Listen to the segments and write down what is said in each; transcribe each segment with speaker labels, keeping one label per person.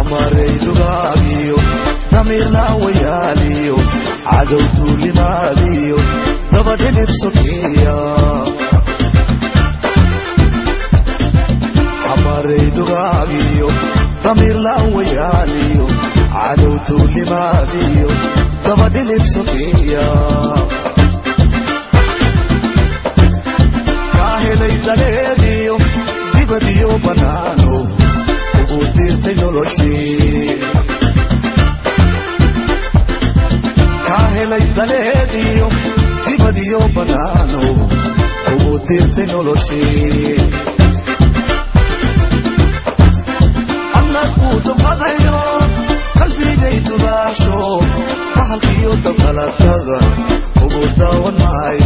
Speaker 1: xamaraydugaagyo damiirlaawayaaliyo cadow duulimaadiyo dabadhilib sokeeya xamaraydugaagyo damiirlaawayaaliyo cadow duulimaadiyo dabadhilib sokeeya kaa helay daleediyo dibadiyo bannaano ugu diirtay noloshii kaa helay daleediyo dibadiyo bannaano ugu diirtay noloshii annagu dubqadayo qalbigay dubaasho bahalkiyo dabqalatada ugu daawan maay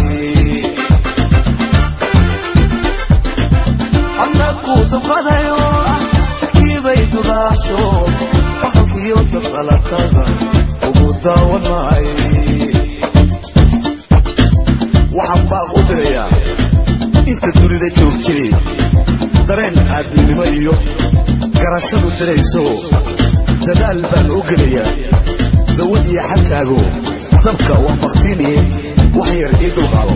Speaker 1: annagu dubqadayo jakiibay dubaasho bahalkiyo dabqalatada ugu daawan maay waxaan baaq u dirayaa inta dunida joogtay dareen aadminimo iyo garashadu dirayso dadaal baan u gelayaa dawad iyo xalkaago dabka waa baktiiniye wax yar ii dulqaado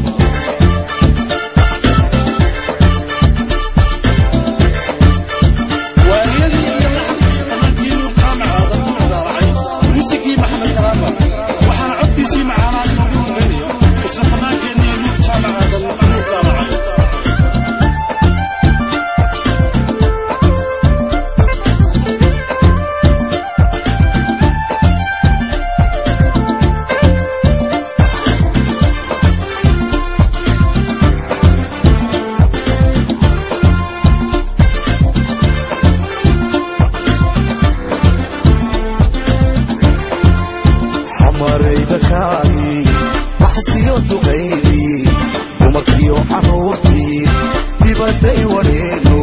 Speaker 2: waariyadii iyo laxankii qabankiinu qaamacaada ku daaracay muusigii maxamed karaama waxaana codkiisii macaanaad inoogu horeynayo isla fanaankeennii nuur jaamacaadan nuur daaracay
Speaker 1: xamaraydakaagii maxastiyo duqaydii dumarkiyo carruurtii dibadday wadheeno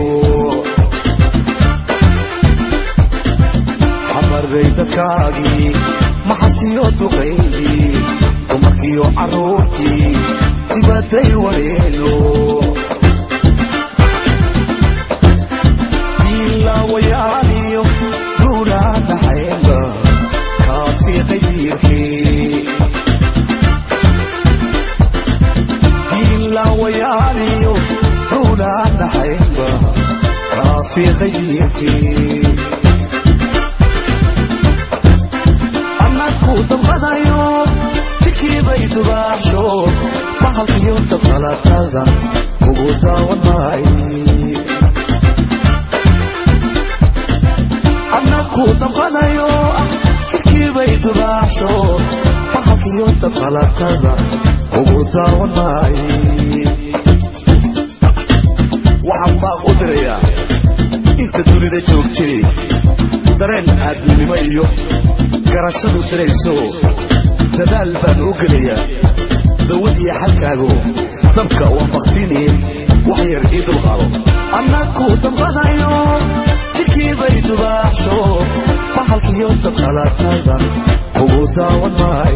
Speaker 1: xamaraydadkaagii maxastiyo duqaydii dumarkiyo carruurtii dibadday wadheeno diilaawayaaniyo duunaa naxaynba kaafiiqay diirkii diilaawayaaniyo duunaa naxaynba kaafiiqay diirkii annagu dabqadayo jirkiibay dubaaxsho bahalkiyo dabqalatada ugu daawan maay annagu dabqadayo ah jirkiibay dubaaxsho bahalkiyo dabqalatada ugu daawan maay waxaan baaq u dirayaa inta dunida joogtay dareen aadminimo iyo garashadu dirayso dadaal baan u gelayaa dawad iyo xalkaago dabka waa baktiiniye wax yar ii dulqaado annagu dabqadayo jirkiibay dubaaxsho bahalkiyo dabqalatada ugu daawan maay